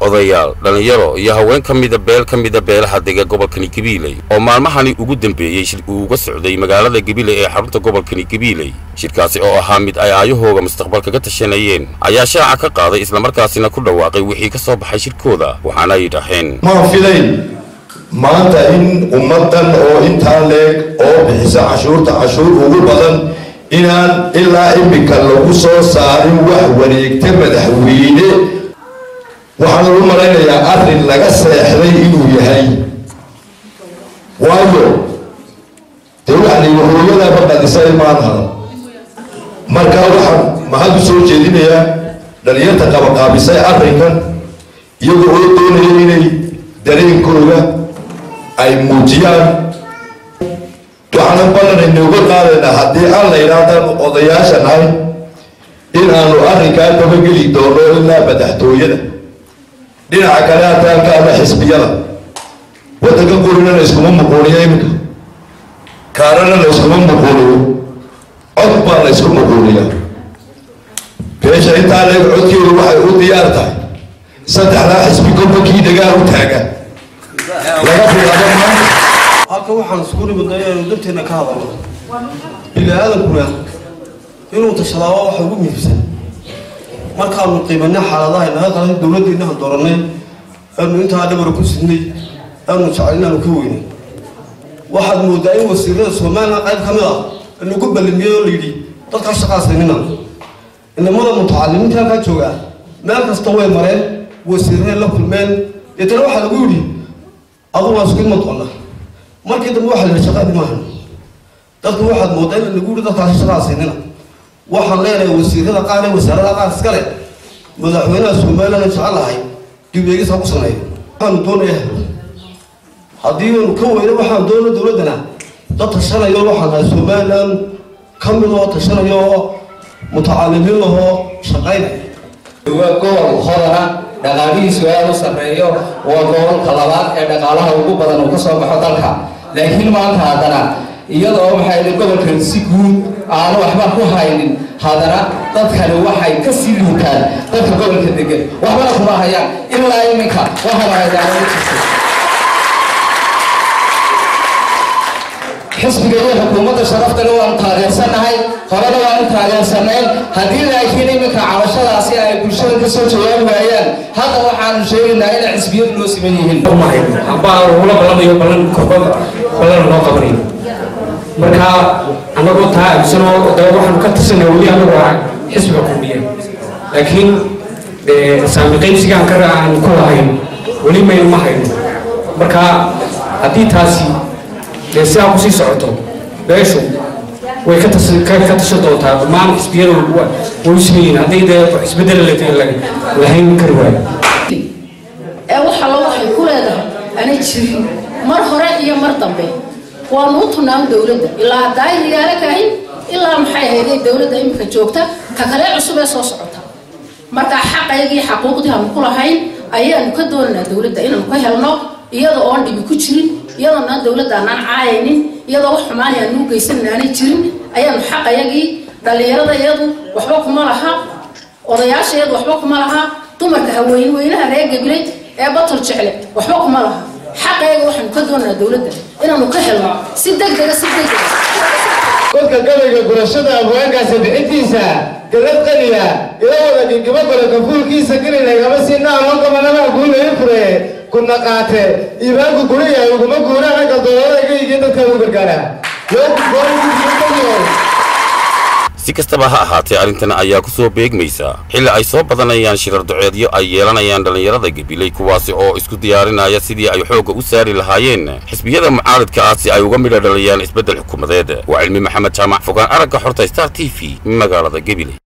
odayaal dhallinyaro iyo haween ka mida beel ka mida beelaha dega gobolkani gabiiley oo maalmahani ugu dambeeyey shir uu uga socday magaalada gabiiley ee xarunta gobolkani gabiiley shirkaasi oo ahaa mid ay aayahooga mustaqbalka ka tashanayeen ayaa shaaca ka qaaday islamarkaasina ku dhawaaqay wixii ka soo baxay shirkooda waxaana ay dhaheen ma filayn maanta in ummaddan oo intaa leeg oo bixisa cashuurta cashuur ugu badan inaan ilaa iminka lagu soo saarin wax wareegta madaxweyne waxaan ugu malaynayaa arrin laga seexday inuu yahay waayo dee waxaa la yidhi hooyadaaba qadisay maan hadan marka waxaan mahad u soo jeedinayaa dhalinyarta qabaqaabisay arrinkan iyagoo oo doonaya inay dareenkooda ay muujiyaan waxaanan ballanayna uga qaadaynaa haddii aan la yidhaahdaanu odayaasha nahay inaanu arrinkaa dabageli doono ilaa madaxtooyada dhinaca kale hataalkaana xisbiyada waddanka qurina la iskuma muquuniyo iminka kaarana la iskuma muquuniyo cod baa la isku muquuniya beesha intaa leeg codkeedu waxay u diyaar tahay saddexdaa xisbi kolba kii dagaal u taaga laga bilaabo maanta halka waxaan isku nimidnay inaynu danteena ka hadalno bini aadankuna inuu tashadaa waa waxa ugu muhiimsan markaanu qiimanay xaaladaha inaga qalan dowladdiinahan dooranay aanu intaa dhabara ku sidnay aanu jecel inaanu ka weynay waxaad moodaa in wasiirada somalilan qayb ka mid ah lagu ballamiyey oo layidhi dadkaa shaqaasaynina inamada mutacalimiinta halkaa joogaa meel kasta way mareen wasiirray la kulmeen deetana waxaa lagu yidhi adugu waa isku ima doona markii dambe waxa la yidhi shaqaadi maahan dadku waxaad moodaa in lagu yidhi dadkaasi shaqaasaynina waxaan leenahay wasiirada qaar ee wasaarada qaar iskale madaxweynaha somaliland jecelahay dib eegis ha ku sameeyo waxaanu doonaya haddii aanu ka weyno waxaan doona dowladdana dad tashanayo waxaan nahay somaliland ka mid oo tashanayo oo mutacalimiin ahoo shaqaynaya waa gobol hodana dhaqaalihiisu aada u sarreeyo waa gobolka labaad ee dhaqaalaha ugu badan uu ka soo baxo dalka laakiin maanta haddana iyadoo maxay gobolkan si guud aanu waxba ku haynin haddana dadkani waxay ka sii liitaan dadka gobolka degan waxbana kuma hayaan ilaa iminka waxaana haydaan jirta xisbiga iyo xukuumadda sharaftana waanu taageersannahay horena waanu taageersanayn haddii laakiin iminka cabashadaasi ay bulshada ka soo jawaabi waayaan hadda waxaanu sheegaynaa inay xisbiyadu loo siman yihiin ambaa ula ballamayo ballan korba ballan loo qabanayo marka annagoo taa aaminsanoo dee waxaanu ka tirsanay weli annagu ah xisbiga kulmiya laakiin saami qaybsigaan ka aan ku lahayn weli maynu ma hayno marka haddii taasi dee sidaa kusii socoto beeshu way ka tashan doontaa dhammaan xisbiyadu way u simayiin haddii dee isbedel lahayn kari waayo ee waxa lo waxay ku leedahay ana jirin mar hore iyo mar dambe waanu u tunaan dowladda ilaa daayriyaale kahin ilaa maxay ahayday dowladda imika joogta ka kale cusub ee soo socota markaa xaqaygii xaquuqdii aanu ku lahayn ayaanu ka doonaynaa dowladda inaanu ka helno iyadoo oon dhibi ku jirin iyadoona dowladda aanaan caayaynin iyadoo wax xumaani aan nuu geysanin aanay jirin ayaanu xaqayagii dhallinyarada iyadu waxba kuma laha odayaasha iyadu waxba kuma laha dumarka haween weynaha reer gabilay ee batol jecle waxba kuma laha xaqayaga waxaanu ka doonaynaa dowladda inaanu ka helno si degdega si degdega kolka gabayga gurashada abwaankaasi bixintiisa galad qaniya ila wada gingimo gole kafuulkiisa girinagama siinaa loo gabanama guulayi fure kuna qaate iibaanku guriya uguma guura ragga doolada iga yigin dadka u gargaara si kastaba ha ahaatee arrintan ayaa ku soo beegmaysa xilli ay soo badanayaan shirar duceedyo ay yeelanayaan dhallinyarada gabiley kuwaasi oo isku diyaarinaya sidii ay xoogga u saari lahaayeen xisbiyada mucaaridka ah si ay uga midha dhaliyaan isbeddel xukuumadeed waa cilmi maxamed jaamac fogaan aragga xorta star t v magaalada gabiley